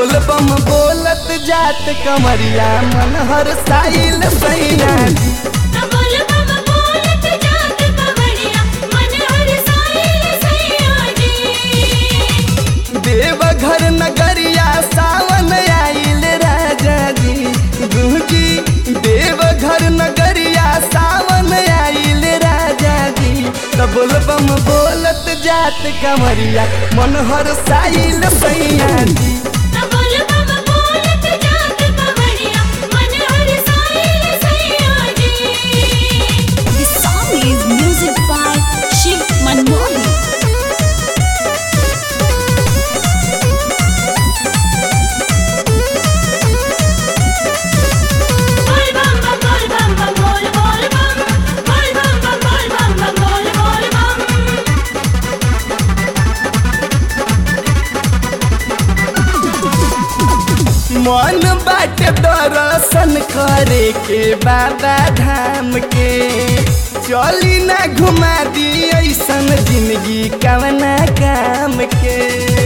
बोल बम बोलत जात कमरिया मन हर साइल सैया जी बोल बम बोलत जात कवड़िया मन हर साइल सैया जी देवघर नगरिया सावन आइल राजा जी गुंजी देवघर नगरिया सावन आइल राजा जी त बोल बम बोलत जात कमरिया मन हर साइल सैया जी बोल बम बोलत जात कवड़िया मन हर साइल सैया जी This song is music by Shiv Manmohan. बोल बम बम बोल बम बम बोल बोल बम बोल बम बम बोल बम बम बोल बोल बम मन बाट दर्शन करे के बाबा धाम के चली ना घुमा दी ऐसन जिंदगी कवना काम के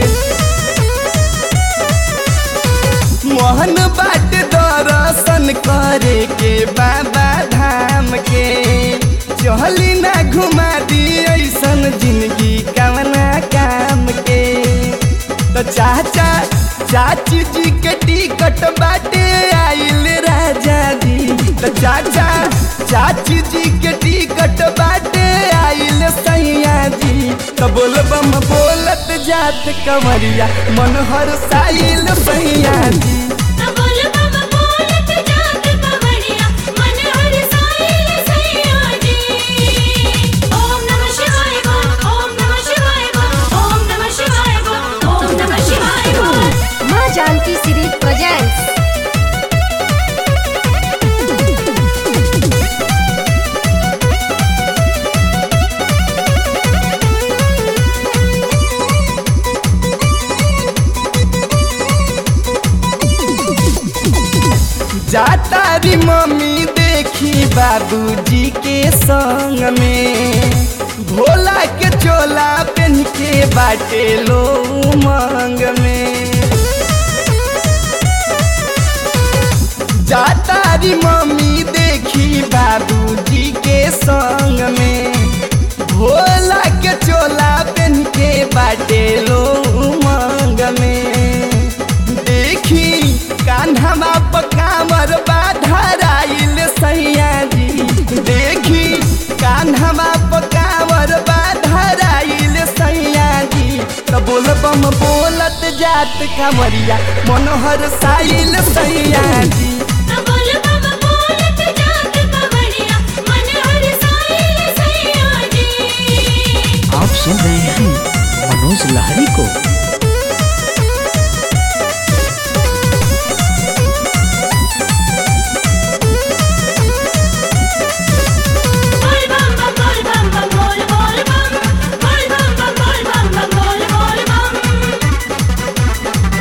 मोहन बाट दर्शन करे के बाबा धाम के चली ना घुमा दी ऐसन जिंदगी कवना काम के तो चाचा चाची जी के टिकट बाटे आइल राजा जी तो चाचा चाची जी के टिकट बाटे आइल सैया जी तो बोल बम बोलत जात कमरिया मन हर साइल सैया जी बोल बम बोलत जात कवड़िया मन हर साइल सैया जी ओम नमः शिवाय बोल ओम नमः शिवाय बोल ओम नमः शिवाय बोल ओम नमः शिवाय बोल माँ जानकी सीरीज presents जाता री मम्मी देखी बाबूजी के संग में भोला के चोला पहन के बाटे लो उमंग में जाता री मम्मी देखी बाबूजी के संग में भोला के चोला पहन के बाटे लो उमंग में देखी कान्हमा पकामर बाधराइल सैया जी देखी कान्हमा पकामर बाधराइल सैया जी त बोल बम बोलत जात कमरिया मनोहर साइल सैया जी बोल बम बोलत जात कवड़िया मन हर साइल सैया जी आप सुन रहे हैं मनोज लहरी को बोल बम बम बोल बम बम बोल बोल बम बोल बम बम बोल बम बम बोल बोल बम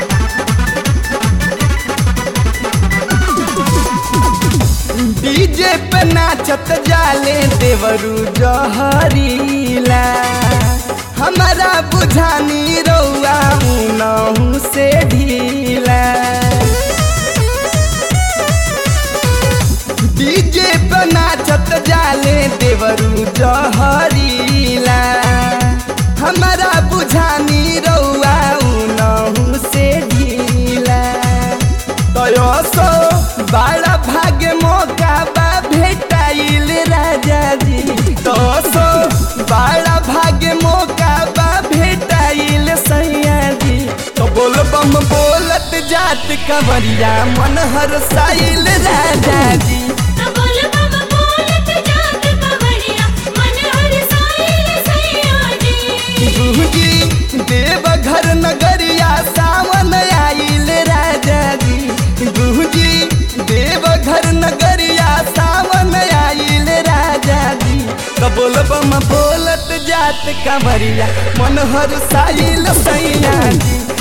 डीजे पे नाचत जाले देवरू जहरीला हमारा बुझानी रउआ नहू से ढीला डीजे पे नाचत जाले देवरू जहरीला हमारा बुझानी रउआ नहू से ढीला तयो सो बड़ा भाग्य मौका बा भेटाइल राजा जी तो सो बड़ा भाग्य मौका बा भेटाइल सैया जी तो बोल बम बोलत जात कवरिया मन हर साइल राजा जी बोल बम बोलत जात कवड़िया मन हर साइल सैया जी गुहजी देवघर नगरिया सावन आइल राजा जी गुहजी देवघर नगरिया सावन आइल राजा जी तो बोल बम बोलत जात कमरिया मन हर साइल सैया जी